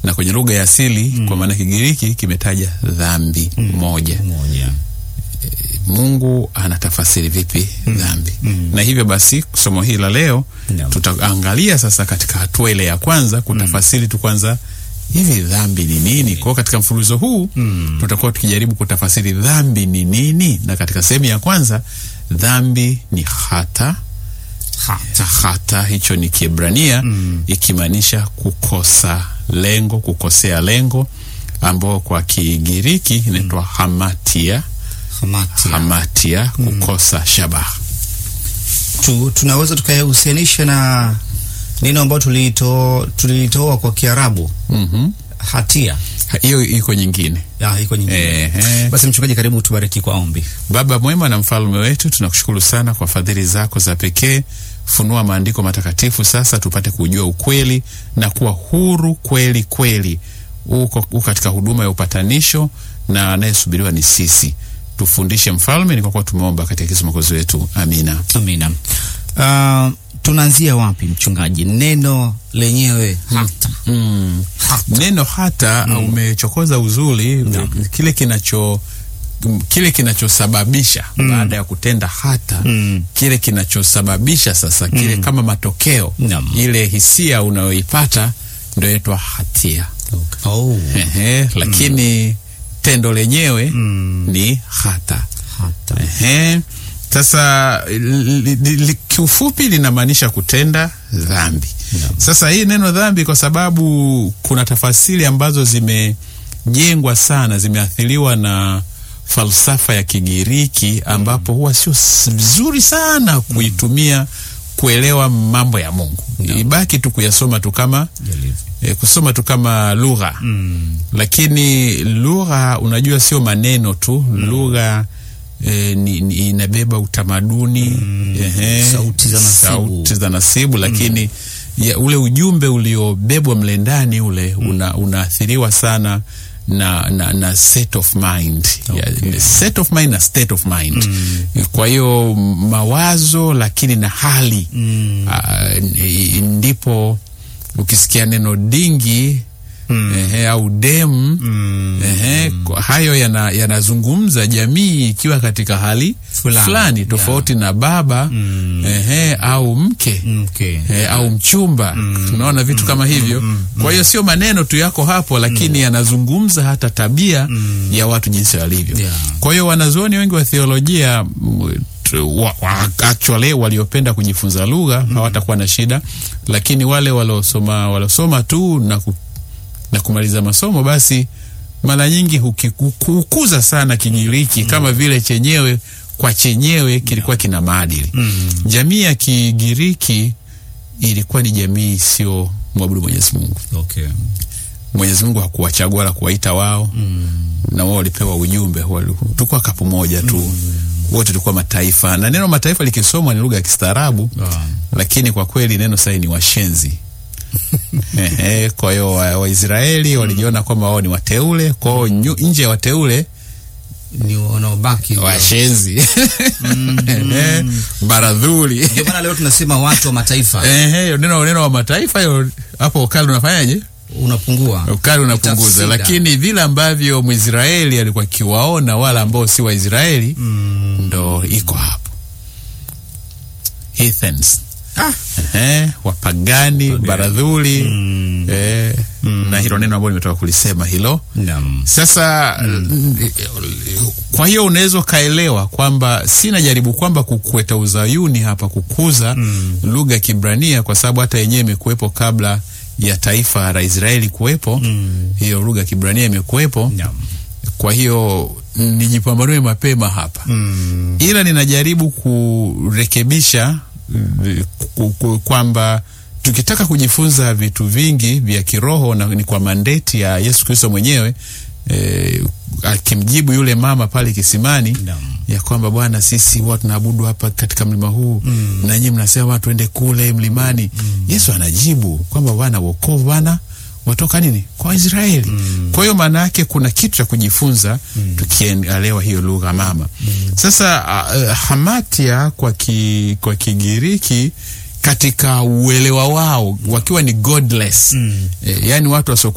na kwenye lugha ya asili kwa maana Kigiriki kimetaja dhambi moja. moja Mungu anatafasiri vipi dhambi? Na hivyo basi somo hili la leo Naam. tutaangalia sasa katika hatua ile ya kwanza kutafasiri tu kwanza hivi dhambi ni nini. Kwa hiyo katika mfululizo huu tutakuwa tukijaribu kutafasiri dhambi ni nini, na katika sehemu ya kwanza dhambi ni hata hata, hata hicho ni Kiebrania ikimaanisha kukosa lengo, kukosea lengo, ambao kwa Kigiriki inaitwa hamatia hamati hamatia, kukosa shabaha. tu, tunaweza tukayahusianisha na neno ambalo tulito tulitoa kwa Kiarabu Mhm. hatia Ha- hiyo iko nyingine. ya iko nyingine. Ehe. Basi mchungaji, karibu tubariki kwa ombi. Baba mwema na mfalme wetu, tunakushukuru sana kwa fadhili zako za pekee. Funua maandiko matakatifu sasa, tupate kujua ukweli na kuwa huru kweli kweli. Uko, uko katika huduma ya upatanisho na anayesubiriwa ni sisi. Tufundishe mfalme, ni kwa kuwa tumeomba katika Yesu mwokozi wetu, amina. Amina. Uh, tunaanzia wapi mchungaji? Neno lenyewe hata Mm. Neno hata umechokoza uzuri kile kinacho kile kinachosababisha baada ya kutenda hata Mm. kile kinachosababisha sasa kile kama matokeo Naam. ile hisia unayoipata ndio inaitwa hatia. oh. Ehe, lakini tendo lenyewe ni hata. hata Ehe. Sasa li- li- li- kiufupi linamaanisha kutenda dhambi. Sasa hii neno dhambi, kwa sababu kuna tafasiri ambazo zimejengwa sana, zimeathiriwa na falsafa ya Kigiriki, ambapo huwa sio s- vizuri sana kuitumia kuelewa mambo ya Mungu. Ibaki tu kuyasoma tu kama e, kusoma tu kama lugha lakini lugha unajua sio maneno tu lugha e, ni, ni, inabeba utamaduni ehe, Sauti za nasibu. sauti za nasibu lakini ya, ule ujumbe uliobebwa mle ndani ule una, unaathiriwa sana na, na, na set of mind ya, set of mind na state of mind kwa hiyo mawazo lakini na hali ah, n- ndipo ukisikia neno dingi ehe, au dem ehe, kwa- hayo yana- yanazungumza jamii ikiwa katika hali Fulani, fulani, tofauti na baba ehe, au mke okay. eh, au mchumba tunaona vitu kama hivyo kwa hiyo sio maneno tu yako hapo lakini yanazungumza hata tabia ya watu jinsi walivyo Yeah. kwa hiyo wanazuoni wengi wa theolojia mm, tu- wa, wa, actually waliopenda kujifunza lugha hawatakuwa na shida lakini wale waliosoma waliosoma tu na, ku, na kumaliza masomo basi mara nyingi huki- huku- hukuza sana Kigiriki kama vile chenyewe kwa chenyewe kilikuwa kina maadili. Jamii ya Kigiriki ilikuwa ni jamii isiyo mwabudu Mwenyezi Mungu. Okay. Mwenyezi Mungu hakuwachagua wala kuwaita wao na wao walipewa ujumbe, wali- tulikuwa kapu moja tu wote tulikuwa mataifa, na neno mataifa likisomwa ni lugha ya kistaarabu Ah. lakini kwa kweli neno sasa ni washenzi. Ehe, kwa hiyo wa- Waisraeli walijiona kwamba wao ni wateule, kwa hiyo nyu- nje ya wateule ni wanaobaki washenzi Ehe, baradhuli ndio maana leo tunasema watu wa mataifa Ehe, neno neno wa mataifa hiyo hapo ukali unafanyaje? unapungua Ukali unapunguza, Tafsida. lakini vile ambavyo Mwisraeli alikuwa akiwaona wala ambao si Waisraeli ndo iko hapo heathens Ah. Ehe, wapagani baradhuli eh, na hilo neno ambalo nimetoka kulisema hilo Naam. sasa kwa hiyo unaweza ukaelewa kwamba sina jaribu kwamba kukweta uzayuni hapa kukuza lugha ya Kibrania kwa sababu hata yenyewe imekuwepo kabla ya taifa la Israeli kuwepo hiyo lugha ya Kibrania imekuwepo Naam. kwa hiyo nijipambanue mapema hapa ila ninajaribu kurekebisha mm, ku- ku- kwamba tukitaka kujifunza vitu vingi vya kiroho na ni kwa mandeti ya Yesu Kristo mwenyewe eh, akimjibu yule mama pale kisimani Naam. ya kwamba Bwana, sisi huwa tunaabudu hapa katika mlima huu na nyinyi mnasema watu tuende kule mlimani. Yesu anajibu kwamba Bwana, wokovu Bwana watoka nini kwa Israeli. Kwa hiyo maana yake kuna kitu cha kujifunza tukielewa hiyo lugha mama. Sasa uh, hamatia kwa ki, kwa Kigiriki katika uelewa wao wakiwa ni godless eh, yani watu wasio